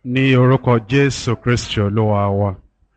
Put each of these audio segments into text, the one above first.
ní orúkọ jésù kristi olúwa wa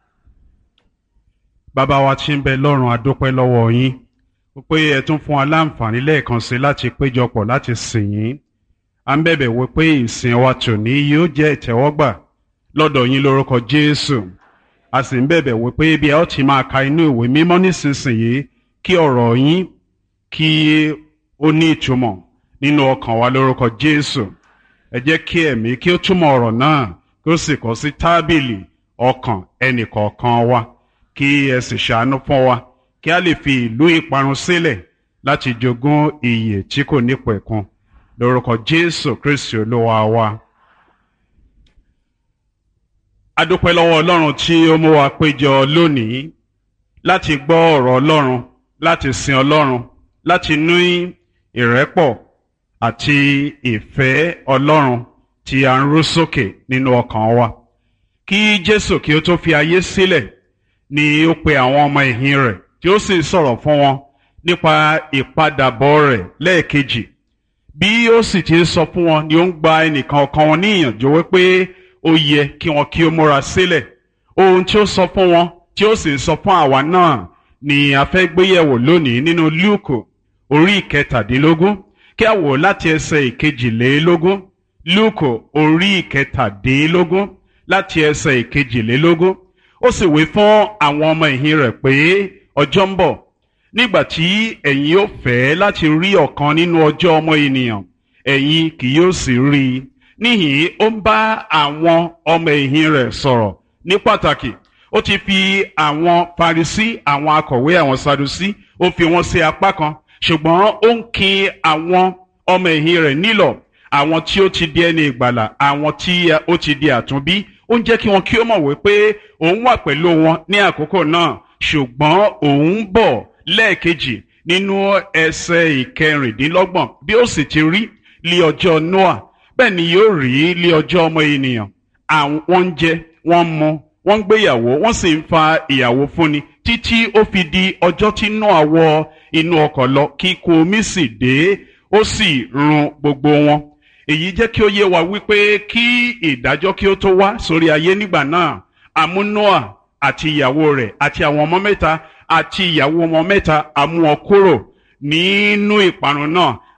bàbá wa tí ń bẹ lọ́run adúpẹ́ lọ́wọ́ yín pé ẹ tún fún wa láǹfààní lẹ́ẹ̀kan sí láti péjọpọ̀ láti sìn yín à ń bẹ̀bẹ̀ wí pé ìsìn wa tòní yóò jẹ́ ìtẹ́wọ́gbà lọ́dọ̀ yín lórúkọ jésù a sì ń bẹ̀bẹ̀ wí pé bí ẹ ó ti máa ka inú ìwé mímọ́ nísinsìnyí kí ọ̀rọ̀ yín kí ó ní ìtumọ̀ nínú ọkàn wa lórúkọ jésù ẹ jẹ́ kí ẹ̀mí kí ó túmọ̀ ọ̀rọ̀ náà kí ó sì kọ sí tábìlì ọkàn ẹnìkọ̀ọ̀kan wa kí ẹ sì ṣàánú fún wa kí a lè fi ìlú ìparun sílẹ̀ láti jogún ìyè tí kò nípẹ̀kun lórúkọ jésù kristi olúwa wa. a dúpẹ́ lọ́wọ́ ọlọ́run tí ó mú wa péjọ lónìí láti gbọ́ ọ̀rọ̀ ọlọ́run láti sin ọlọ́run láti ní ìrẹ́pọ̀ àti ìfẹ́ ọlọ́run tí a ń rú sókè nínú ọkàn wa. kí jésù kí ó tó fi ayé sílẹ̀ ni ó pe àwọn ọmọ ẹ̀yìn rẹ̀ tí ó sì sọ̀rọ̀ fún wọn nípa ìpadàbọ̀ rẹ̀ lẹ́ẹ̀kejì. bí ó sì ti sọ fún wọn ni ó ń gba ẹnìkan ọ̀kan wọn ní ìyànjú wípé ó yẹ kí wọn kí ó múra sílẹ̀. ohun tí ó sọ fún wọn tí ó sì sọ fún àwa náà ni a fẹ́ gbéyẹ̀wò lónìí nínú lúùkù orí ìkẹtàdínlógún kí a wò láti ẹsẹ̀ ìkejìlélógún lúùkù orí ìkẹtàdínlógún láti ẹsẹ̀ ìkejìlélógún ó sì wí fún àwọn ọmọ ìhìn rẹ̀ pé ọjọ́ ń bọ̀ nígbà tí ẹ̀yin ó fẹ́ láti rí ọ̀kan nínú ọjọ́ ọmọ ènìyàn ẹ̀yin kì yóò sì rí i níhìn ó ń bá àwọn ọmọ ìhìn rẹ̀ sọ̀rọ̀ ní pàtàkì ó ti fi àwọn Farisí àwọn akọ̀wé àwọn Sadusí ó fi wọ́n sí apá kan ṣùgbọ́n ó ń kin àwọn ọmọ ẹ̀yìn rẹ̀ nílọ̀ àwọn tí ó ti di ẹni ìgbàlà àwọn tí ó ti di àtúnbí ó ń jẹ́ kí wọn kí ó mọ̀ wípé òun wà pẹ̀lú wọn ní àkókò náà ṣùgbọ́n òun bọ̀ lẹ́ẹ̀kejì nínú ẹsẹ̀ ìkẹrìndínlọ́gbọ̀n bí ó sì ti rí lí ọjọ́ Noah bẹ́ẹ̀ ni yóò rí lí ọjọ́ ọmọ ènìyàn àwọn ń jẹ wọ́n ń mu wọ́n ń gbéyàwó wọ́n sì ń fa ìyàwó fúnni títí ó fi di ọjọ́ tí Noah wọ inú ọkọ̀ lọ kí ikú omi sì dé ó sì run gbogbo wọn èyí jẹ́ kí ó yé wa wípé kí ìdájọ́ kí ó tó wá sórí ayé nígbà náà àmú Noah àti ìyàwó rẹ̀ àti àwọn ọmọ mẹ́ta àti ìyàwó ọmọ mẹ́ta àmú wọn kúrò nínú ìparun náà